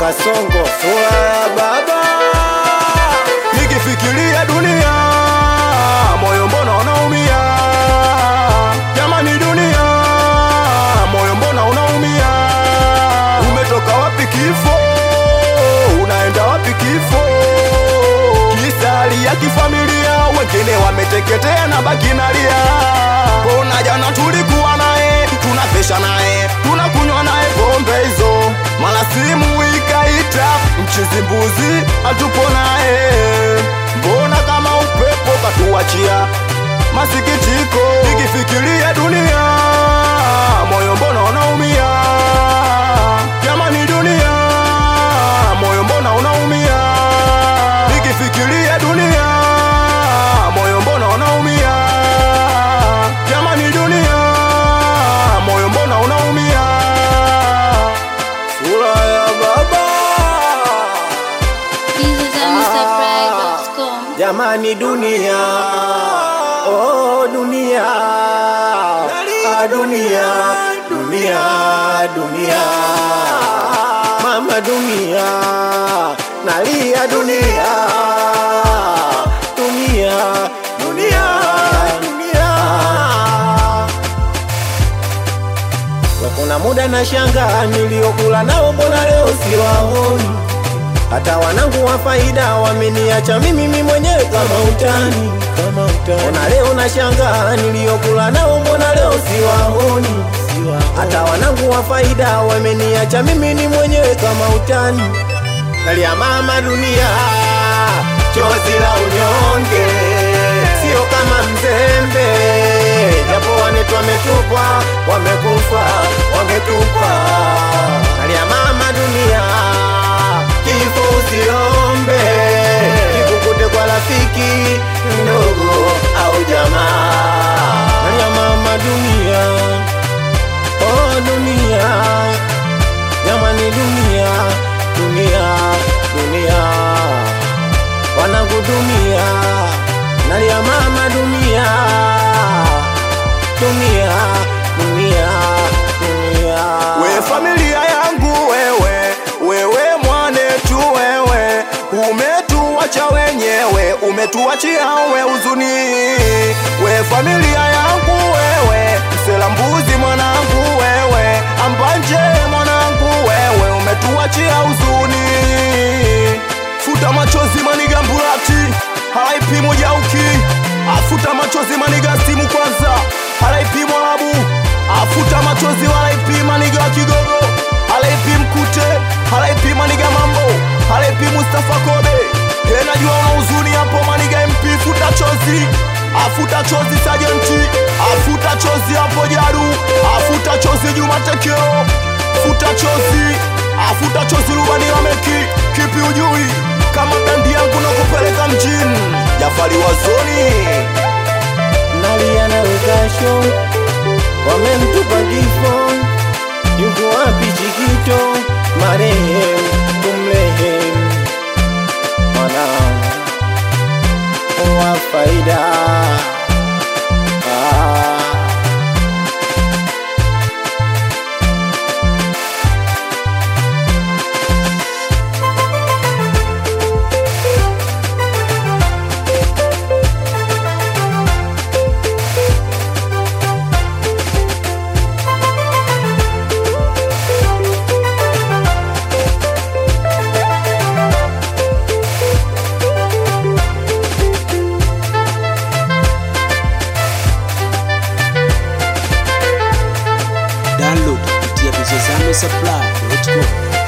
Kasongo, sura ya baba. Nikifikiria dunia moyo mbona unaumia? Jamani dunia moyo mbona unaumia? Umetoka wapi kifo? Unaenda wapi kifo? Kisa hali ya kifamilia, wengine wameteketea na baki nalia. Mbona jana tulikuwa naye, tunapesha naye, tunakunywa naye pombe hizo, mara simu ikaita, mchizi mbuzi hatupo naye. Mbona kama upepo katuachia masikitiko, nikifikiria dunia moyo mbona unaumia? Jamani dunia moyo mbona unaumia? Nikifikiria dunia moyo mbona unaumia? Jamani dunia moyo mbona unaumia? Sura ya baba. Jesus and Mr. Pride.com. Jamani dunia, oh dunia, ah dunia, dunia, dunia, mama dunia, nalia dunia, dunia, dunia, dunia. Kwa kuna muda na shanga niliokula nao, mbona leo siwaoni? Hata wanangu wa faida wameniacha mimi mimi mwenyewe kama utani, kama utani. Mbona leo na shanga niliokula nao, mbona leo siwaoni? Hata wanangu wa faida wameniacha mimi ni mwenyewe kama utani. Nalia mama dunia, chozi la unyonge, sio kama mzembe, japo wanetu wametupwa, wamekufa, wametupwa. Nalia mama dunia, kifo usiombe, kikukute kwa rafiki ndogo au jamaa. Nalia mama dunia, oh dunia, jamani dunia, dunia, dunia, wanangu dunia, nalia mama dunia, dunia, dunia, dunia. We familia yangu wewe, wewe mwanetu wewe, umetuacha wenyewe, umetuachia we huzuni. We familia yangu wewe, msela mbuzi mwanangu wewe, ambanje mwanangu wewe, umetuachia huzuni. Futa machozi maniga mbulati, halaipi mojauki, afuta machozi maniga simu kwanza, halaipi mwalabu afuta machozi walaipi maniga wa kigogo halaipi mkute halaipi maniga mambo halaipi mustafa kobe he najua una huzuni hapo maniga mp futa chozi afuta chozi sajenti afuta chozi hapo jaru afuta chozi juma tekeo futa chozi afuta chozi rubani lameki kipi ujui kama dandi yangu na kupeleka mjini jafari wazoni nalia na ukasho, wamemtupa kifo. Yuko wapi Chikito marehemu, tumrehemu mwanangu wa faida ah. download kupitia vizozame supply.com